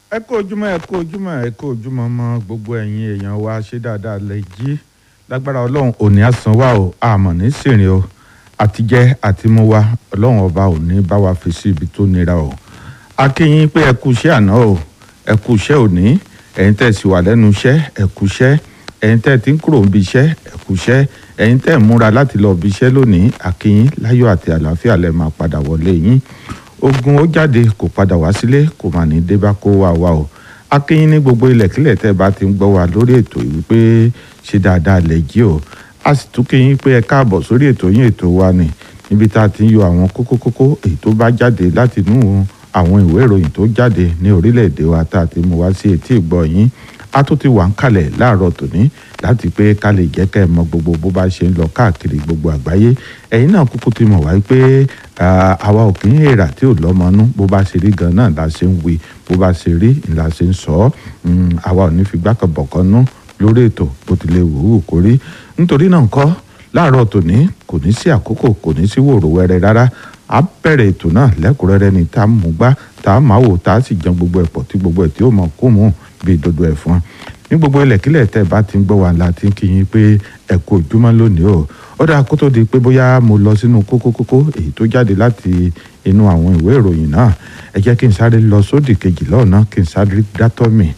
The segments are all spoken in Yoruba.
ẹ kú ojúmọ́ ẹ kú ojúmọ́ ẹ kú ojúmọ́ mọ́ gbogbo ẹ̀yin èèyàn wa ṣé dáadáa lẹ jí lágbára ọlọ́run òní àsán wa o àmọ̀ ní sìnrìn o àtijẹ́ àtimú wa ọlọ́run ọba òní bá wa fi sí ibi tó nira o a kí yín pé ẹ kú iṣẹ́ àná o ẹ kú iṣẹ́ òní ẹ̀yin tẹ́ sì wà lẹ́nu iṣẹ́ ẹ kú iṣẹ́ ẹ̀yin tẹ́ ti ń kúrò níbi iṣẹ́ ẹ kú iṣẹ́ ẹ̀yin tẹ́ ń múra láti lọ ibi iṣẹ́ lónìí a kí yín láyọ̀ àti àlàáfíà lẹ máa padà wọlé yín ogun ó jáde kò padà wá sílé kò mà ní dé bá kó wa wa o akínyín ní gbogbo ilẹ̀kílẹ̀ tẹ́ bá ti ń gbọ́ wa lórí ètò yìí pé ṣe dáadáa lẹ̀ jí o a sì tún kíyín pé ẹ káàbọ̀ sórí ètò yín ètò wa ni níbi tá a ti ń yọ àwọn kókó kókó èyí tó bá jáde láti inú àwọn ìwé ìròyìn tó jáde ní orílẹ̀-èdè wa tá a ti mú wá sí etí ìgbọ́ yín a tún ti wà ń kalẹ̀ láàárọ̀ tòní láti pé ká lè jẹ́ kẹ́ ẹ mọ gbogbo bó bá ṣe ń lọ káàkiri gbogbo àgbáyé ẹ̀yin náà kúkú ti mọ̀ wáyé pé àwa ò kì í èrà tí ò lọ́mọnú bó bá ṣe rí gan náà la ṣe ń wí bó bá ṣe rí la ṣe ń sọ ọ́ àwa ò ní fi gbákanbọ̀kan nú lórí ètò bó ti lè wò ó kó rí nítorí náà ńkọ́ láàárọ̀ tòní kò ní sí àkókò kò ní sí wòrò wẹrẹ rárá a bẹ̀rẹ̀ ètò náà lẹ́kùnrẹ́rẹ́ ni tá a mú gbá tá a máa wò tá a sì jẹun gbogbo ẹ̀pọ̀ tí gbogbo ẹ̀ tí ó mọ̀ kó mú bíi dodo ẹ̀fọn ní gbogbo ilẹ̀kílẹ̀ tẹ́ bá ti ń gbọ́ wa la ti ń kí yín pé ẹ kú ojúmọ́ lónìí o ó dáa kó tó di pé bóyá mo lọ sínú kókó kókó èyí tó jáde láti inú àwọn ìwé ìròyìn náà ẹ jẹ́ kí n sáré lọ sódì kejì lọ́ọ̀nà kí n sáré dátọ́ mi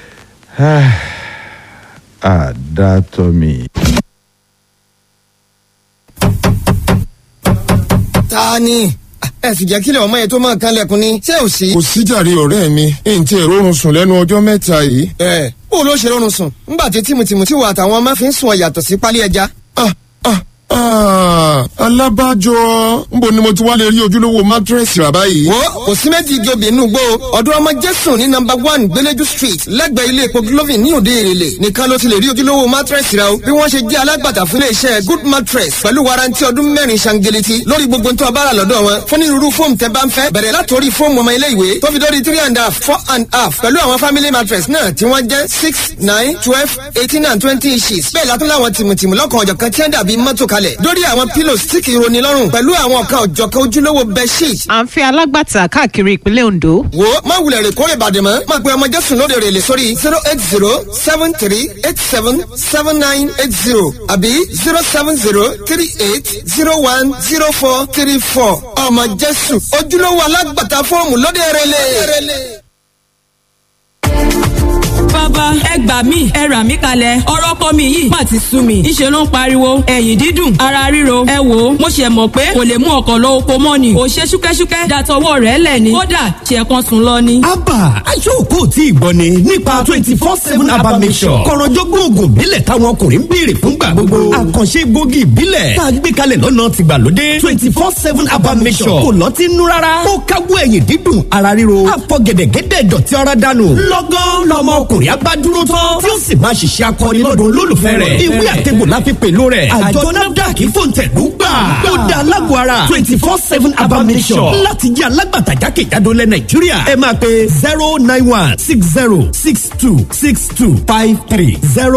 àdátọ́ mi. ta ni ẹ sì jẹ́ kílẹ̀ ọmọ yẹn tó máa kan lẹ́kùn ni ṣé ò sí. kò síjàre ọ̀rẹ́ mi n tí èrò oorun sùn lẹ́nu ọjọ́ mẹ́ta yìí. ẹ bó ló ṣe rọrùn sùn ńgbà tí tìmùtìmù tí wà àtàwọn ọmọ fi ń sùn ọ̀yàtọ̀ sí pálí ẹja. ah ah ah alábàjọ nbo ni mo ti wá lè rí ojúlówó mátírẹ́sì rà báyìí. wo kò sí méjì igi obì inú gbó ọdún ọmọ jésù ní nọ́mbà one gbẹlẹjú street lẹ́gbẹ̀ẹ́ ilé epo glovin ní òde èrèlè nìkan ló ti lè rí ojúlówó mátírẹ́sì rà o bí wọ́n ṣe jẹ́ alágbàtà fún iléeṣẹ́ good mattress pẹ̀lú warranty ọdún mẹ́rin ṣangeleti lórí gbogbo tó a bá rà lọ́dọ̀ wọn fún onírúurú fóòmù tẹ́ bá ń fẹ́ bẹ̀rẹ̀ látòrí fóòmù ọmọ ilé ìwé tó fi dórí three and half four and half pẹ̀lú àwọn family mattress náà tí wọ́n jẹ́ six nine twelve eighteen and twenty inches bẹ́ẹ̀ látún láwọn tìmùtìmù lọ́kàn ọ̀jọ̀kan tí wọ́n dàbí mọ́tò kalẹ̀ dórí àwọn pillows tí kì í roni lọ́rùn pẹ̀lú àwọn ọ̀kan ọ̀jọ̀kan ojúlówó bedsheet. à ń fi alágbàtà káàkiri ìpínlẹ̀ Ondo. wo má wulẹ̀ rè kórè bàdè mọ́ má pe ọmọ jésù lóde rè lè sórí zero eight zero seven three eight seven seven nine eight zero àbí zero seven zero three eight zero one zero four three four ọmọ jésù ojúlówó alágbàtà fọ́ọ̀mù lóde rè lè bàbá ẹ gbà mí ẹ rà mí kalẹ̀ ọ̀rọ̀ kọ́ mi yìí má ti sú mi ńṣe ló ń pariwo ẹ̀yìn dídùn ara ríro ẹ wò ó mo ṣe mọ̀ pé kò lè mú ọkọ̀ lọ oko mọ́ ni kò ṣe ṣúkẹ́ṣúkẹ́ dàtọwọ́ rẹ̀ lẹ̀ ni kódà ṣe kan sùn lọ ni. abba aṣọ́kò tí ìgbọ́ ni nípa twenty four seven abba mission kọ̀rọ̀jọ́gbọ́n oògùn ìbílẹ̀ táwọn ọkùnrin ń béèrè fúngbà gbogbo àkànṣe gbòógì ìbílẹ̀ tá a gbé kalẹ̀ lọ́nà tìgbàlódé twenty four seven abba mission kò lọ́ọ́ ti nú rárá ó káwọ́ ẹ̀yìn dídùn ara ríro àfọ̀gẹ̀dẹ̀gẹ̀dẹ̀ dọ̀tí ara dànù lọ́gán lọ́mọ ọkùnrin abá dúró tán tí ó sì máa ṣiṣẹ́ akọni lọ́dún olólùfẹ́ rẹ̀ ìwé àtẹ̀gbò la fi pẹ̀lú rẹ̀ àjọ nafdac fòǹtẹ̀lú gbà ó da alágọ̀ ara twenty four seven abamisọ̀ láti jẹ́ alágbàtà jákèjádò lẹ̀ nàìjíríà ẹ máa pe zero nine one six zero six two six two five three zero.